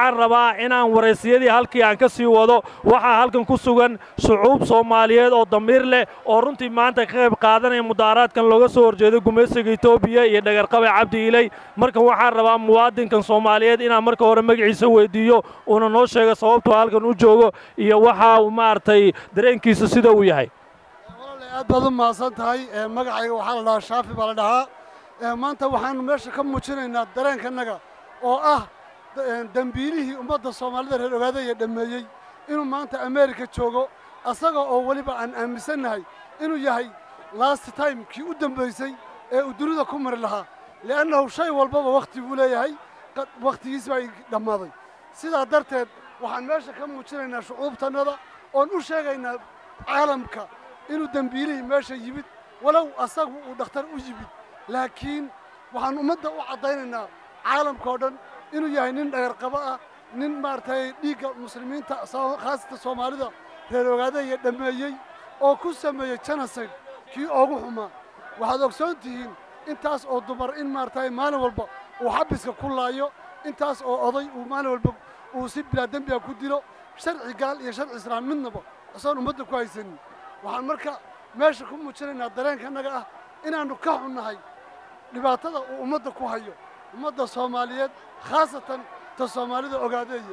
waxaan rabaa inaan waraysiyadii halkii aan ka sii wado waxaa halkan ku sugan shucuub soomaaliyeed oo damiir leh oo runtii maanta ka qayb qaadanaya mudaaharaadkan looga soo horjeedo gumaysiga etoobiya iyo dhagarqabe cabdi iley marka waxaan rabaa muwaadinkan soomaaliyeed inaan marka hore magaciisa weydiiyo uuna noo sheego sababtuu halkan u joogo iyo waxa uu maaragtay dareenkiisa sida uu yahay walaalahay aad baad u mahadsan tahay magacayga waxaa la dhahaa shaafi baa la dhahaa maanta waxaannu meesha ka muujinaynaa dareenkanaga oo ah dembiilihii ummadda soomaalida reer ogaadaya dhammeeyey inuu maanta ameerika joogo asaga oo weliba aan aaminsannahay inuu yahay last time kii u dembaysay ee uu dunida ku mari lahaa li'annahu shay walbaba wakhti buu leeyahay wakhtigiis baa dhammaaday sidaa darteed waxaan meesha ka muujinaynaa shucuubtannada oon u sheegaynaa caalamka inuu dembiilihii meesha yimid walow asagu uu dhakhtar u yimid laakiin waxaan ummadda u caddaynaynaa caalamka oo dhan inuu yahay nin dhagarqabo ah nin maaragtay dhiigga muslimiinta khaasata soomaalida reer ogaadaya dhammeeyey oo ku sameeyey genocide kii oogu xumaa waxaad ogsoon tihiin intaas oo dumar in maaragtay maalin walba uu xabiska ku laayo intaas oo oday uu maalin walba uu si bilaa dembiga ku dilo sharci gaal iyo sharci islaam midnaba isagoon ummadda ku haysanin waxaan marka meesha ku muujinaynaa dareenkanaga ah inaannu ka xunnahay dhibaatada uu ummadda ku hayo ummadda soomaaliyeed khaasatan ta soomaalida ogaadeeya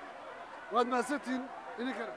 waad mahadsantihiin idinkana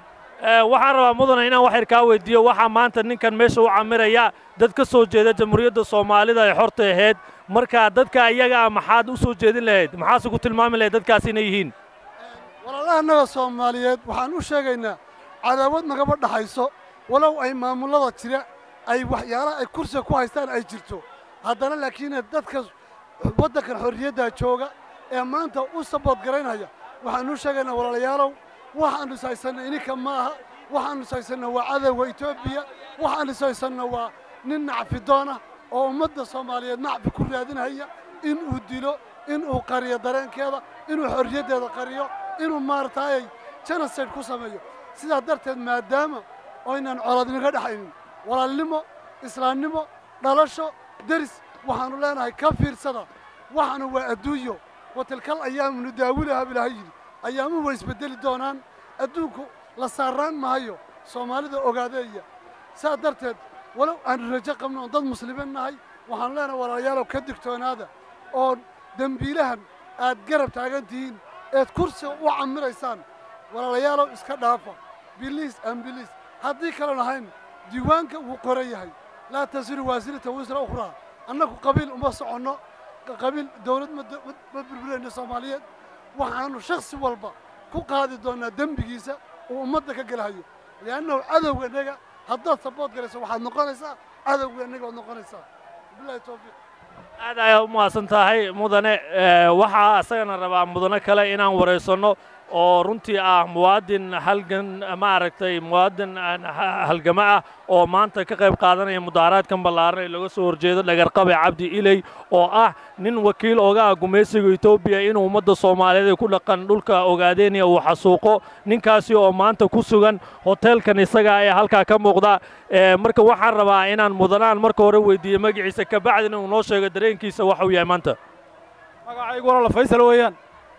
waxaan rabaa mudane inaan wax yar kaa weydiiyo waxaa maanta ninkan meesha u camiraya dad ka soo jeeda jamhuuriyadda soomaalida ay xorta ahayd marka dadka iyaga ah maxaad u soo jeedin lahayd maxaase ku tilmaami lahayd dadkaas inay yihiin walaalahanaga soomaaliyeed waxaan u sheegaynaa cadaawad nagaba dhaxayso walow ay maamullada jira ay waxyaalaha ay kursiga ku haystaan ay jirto haddana laakiin dadka waddankan xorriyaddaa jooga ee maanta u saboodgaraynaya waxaanu sheegaynaa walaalayaalow waxaannu ishaysanna ininka ma aha waxaannu ishaysanna waa cadowga etoobiya waxaannu ishaysanna waa nin nacfidoon ah oo ummadda soomaaliyeed nacfi ku raadinaya inuu dilo inuu qariyo dareenkeeda inuu xorriyaddeeda qariyo inuu maaragtaayay genocide ku sameeyo sidaa darteed maadaama oynan colaadinaga dhexaynin walaalnimo islaamnimo dhalasho deris waxaannu leenahay ka fiirsada waxaanu waa adduunyo wa tilkal ayaamu nudaawilaha bilaaha yidhi ayaamuhu way isbeddeli doonaan adduunku la saarraan mahayo soomaalida ogaadeeya saa darteed walow aanu rajo qabno oon dad muslimiin nahay waxaanu leenahay walaalayaalow ka digtoonaada oo dembiilahan aad garab taagan tihiin eed kursiga u camiraysaan walaalayaalow iska dhaafa biliis aan biliis haddii kale lahayn diiwaanka wuu qoran yahay laa tasiru waasirata wisra ukhraa annagu qabiil uma soconno qabiil dawlad ma burburayno soomaaliyeed waxaannu shaksi walba ku qaadi doonnaa dembigiisa uu ummadda ka gelahayo li'annahu cadowga innaga haddaad sabood galayso waxaad noqonaysaa cadowga innaga waad noqonaysaa bilahi towfiiq aad ayaad u mahadsan tahay mudane waxaa asagana rabaa mudane kale inaan waraysanno oo runtii ah muwaadin halgan maaragtay muwaadin halgama ah oo maanta ka qayb qaadanaya mudaaharaadkan ballaaran ee looga soo horjeedo dhagarqabe cabdi iley oo ah nin wakiil oga ah gumaysiga etoobiya inuu ummadda soomaaliyeed ee ku dhaqan dhulka ogaadeynaya uu xasuuqo ninkaasi oo maanta ku sugan hoteelkan isaga ee halkaa ka muuqda marka waxaan rabaa inaan mudanaan marka hore weydiiyo magaciisa kabacdina uu noo sheego dareenkiisa waxa uu yahay maanta magacaygu walaala faysal weeyaan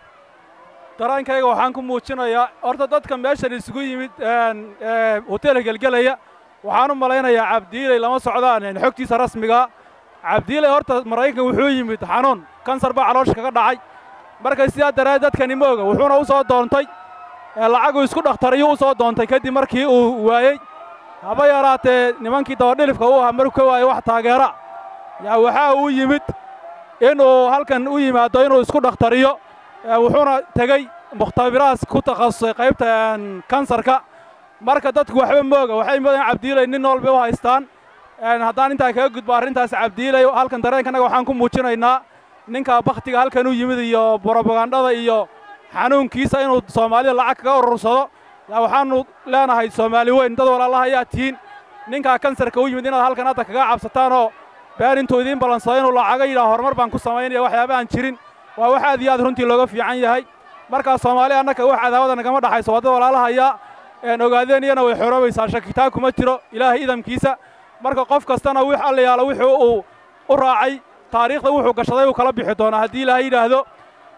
daraankayga waxaan ku muujinayaa horta dadka meeshan isugu yimid hoteelka gelgelaya waxaan u malaynayaa cabdiiley lama socdaan xogtiisa rasmigaa cabdiiley horta maraykanka wuxuu yimid xanuun kansar baa caloosha kaga dhacay marka sidaa daraaddeed dadkani ma oga wuxuuna u soo doontay lacaguu isku dhakhtariyuu u soo doontay kadib markii uu waayey haba yaraatee nimankii dabadhilifka u ahaa markuu ka waayey wax taageera yaa waxaa uu yimid inuu halkan u yimaado inuu isku dhakhtariyo wuxuuna tegey mukhtabiraas ku takhasusay qaybta kansarka marka dadku waxba mooga waxay moodaan cabdiiley nin nool bay u haystaan haddaan intaa kaga gudbo arrintaas cabdiiley halkan dareenkanaga waxaan ku muujinaynaa ninka bakhtiga halkan u yimid iyo brobagandhada iyo xanuunkiisa inuu soomaalida lacag kaga urursado yaa waxaannu leenahay soomaali weyn dad walaalaha ayaa tihiin ninkaa kansarka u yimid inaad halkan hadda kaga cabsataanoo been intuu idiin ballansado inuu lacaga yidhaha horumar baan ku samaynaya waxyaaba aan jirin waa wax aad iyo aad runtii looga fiican yahay markaa soomaali annaka wax cadaawada nagama dhaxayso waa dad walaalahayaa ogaadeeniyana way xoroobaysaa shakitaan kuma jiro ilaahay idamkiisa marka qof kastana wix alla yaalo wuxuu uu u raacay taariikhda wuxuu gashaday uu kala bixi doonaa haddii ilaahay yidhaahdo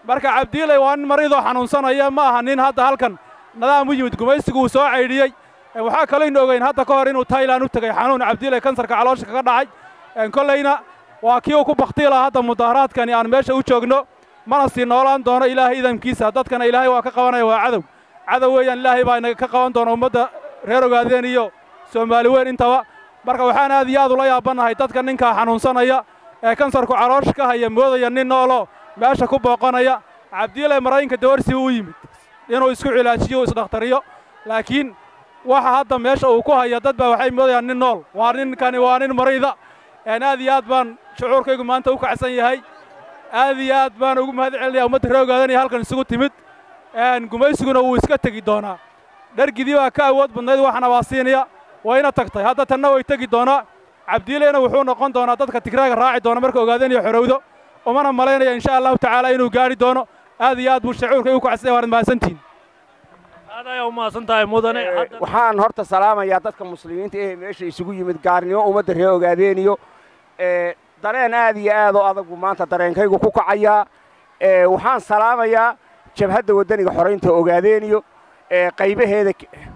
marka cabdiilay waa nin maridoo xanuunsanaya ma aha nin hadda halkan nadaam u yimid gumaysigu uu soo caydhiyey waxaa kalaynu ogeyn hadda ka hor inuu tailan u tegey xanuun cabdiilay kansarka caloosha kaga dhacay kollayna waa kii uu ku baktiila hadda mudaharaadkani aan meesha u joogno mana sii noolaan doono ilaahay idamkiisa dadkana ilaahay waa ka qabanaya waa cadow cadow weeyaan ilaahay baa inaga ka qaban doona ummadda reer ogaadeen iyo soomaali weyn intaba marka waxaan aad iyo aad ula yaabannahay dadka ninkaa xanuunsanaya ee kansarku caloosha ka haya moodaya nin nooloo meesha ku booqanaya cabdiilay maraykanka dawarsi u yimid inuu isku cilaajiyo isdhakhtariyo laakiin waxa hadda meesha uu ku haya dad baa waxay moodayaan nin nool waa ninkani waa nin marayda aad iyo aad baan shucuurkaygu maanta u kacsan yahay aad iyo aad baan ugu mahad celinaya ummadda ree ogaadanaya halkan isugu timid gumaysiguna wuu iska tegi doonaa dhargidii baa ka awood badnayd waxana waa siinaya wayna tagtay hadda tanna way tegi doonaa cabdiileyna wuxuu noqon doonaa dadka tigraaga raaci doona marka ogaadanayo xorowdo umana malaynaya insha allahu tacaala inuu gaadhi doono aad iyo aad buu shucuurkaygu kacsan yahay waad mahadsantihin aad ayaa u mahadsan tahay mudane waxaan horta salaamayaa dadka muslimiinta ee meesha isugu yimid gaarnimo ummadda ree ogaadeeniyo dareen aad iyo aad oo adagu maanta dareenkaygu ku kacayaa waxaan salaamayaa jabhadda waddaniga xoraynta ogaadeeniyo qaybaheeda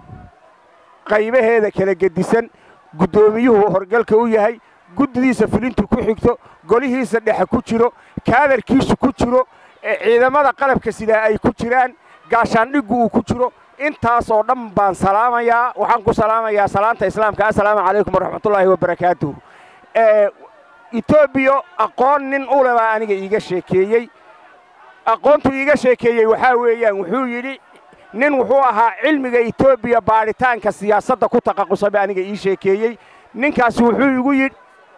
qaybaheeda kala gedisan guddoomiyuhu horgalka u yahay guddidiisa fulintu ku xigto golihiisa dhexe ku jiro kaadarkiisu ku jiro ciidamada qalabka sidaa ay ku jiraan gaashaandhiggu uu ku jiro intaas oo dhan baan salaamayaa waxaan ku salaamayaa salaanta islaamka assalaamu calaykum waraxmatullaahi wabarakaatuh etoobiya aqoon nin u le baa aniga iiga sheekeeyey aqoontuu iiga sheekeeyey waxaa weeyaan wuxuu yidhi nin wuxuu ahaa cilmiga etoobiya baadhitaanka siyaasadda ku taqaqusay baa aniga ii sheekeeyey ninkaasi wuxuu igu yidhi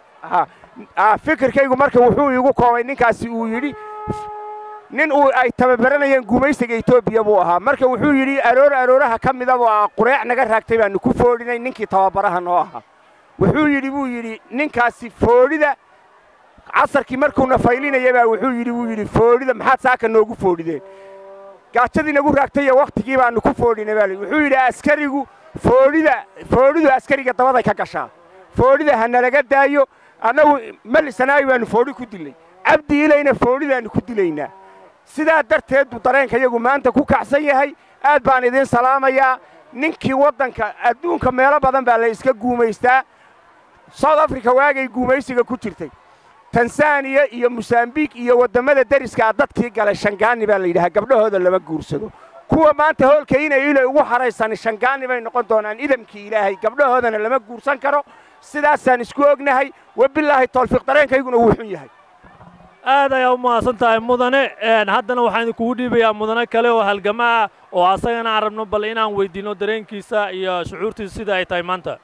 fikirkaygu marka wuxuu iigu koobay ninkaasi uu yidhi nin uu ay tababaranayeen gumaysiga etoobiya buu ahaa marka wuxuu yidhi aroor arooraha ka midaboo ah qureec naga raagtay baannu ku foodhinay ninkii tababaraha noo ahaa wuxuu yidhi buu yidhi ninkaasi foodhida casarkii markuuna faylinaya baa wuxuu yidhi buu yidhi foodhida maxaad saaka noogu foodhideen gaajadii nagu raagtay iyo wakhtigii baannu ku foodhinay baa wuxuu yidhi askarigu foodhida foodhidu askariga dabaday ka gashaa foodhida ha nalaga daayo annagu malisanaayi baannu foodhi ku dilnay cabdi ilayna foodhidaannu ku dilaynaa sidaa darteed buu dareenka iyagu maanta ku kacsan yahay aad baan idiin salaamayaa ninkii waddanka adduunka meelo badan baa la iska guumaystaa south africa waagay guumaysiga ku jirtay tansaaniya iyo mosambiik iyo waddammada deriskaa dadkii galay shangaani baa la yidhahaa gabdhahooda lama guursado kuwa maanta hoolka inay ilay ugu haraysani shangaani bay noqon doonaan idamkii ilaahay gabdhahoodana lama guursan karo sidaasaan isku ognahay wabilaahi tawfiiq dareenkayguna wuu xun yahay aad ayaa u mahadsan tahay mudane haddana waxaan idinkugu dhiibayaa mudane kale oo halgama ah oo asagana aan rabno bal inaan weydiinno dareenkiisa iyo shucuurtiisa sida ay tahay maanta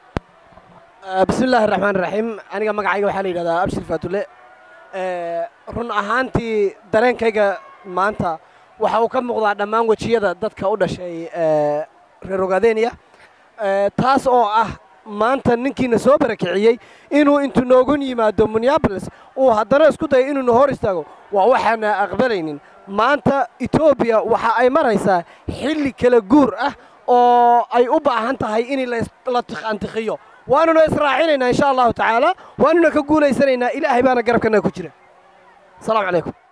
bismi illaahi raxmaan raxiim aniga magacayga waxaa la yidhahdaa abshir faatule run ahaantii dareenkayga maanta waxa uu ka muuqdaa dhammaan wejiyada dadka u dhashay reer ogaadeniya taas oo ah maanta ninkiina soo barakiciyey inuu intuu noogun yimaado minneabolis uu haddana isku dayo inuuna hor istaago waa waxaana aqbalaynin maanta etoobiya waxa ay maraysaa xilli kala guur ah oo ay u baahan tahay in la antikiyo waanuna israacinaynaa insha allahu tacaala waanuna ka guulaysanaynaa ilaahay baana garabkanaga ku jira asalaamu calaykum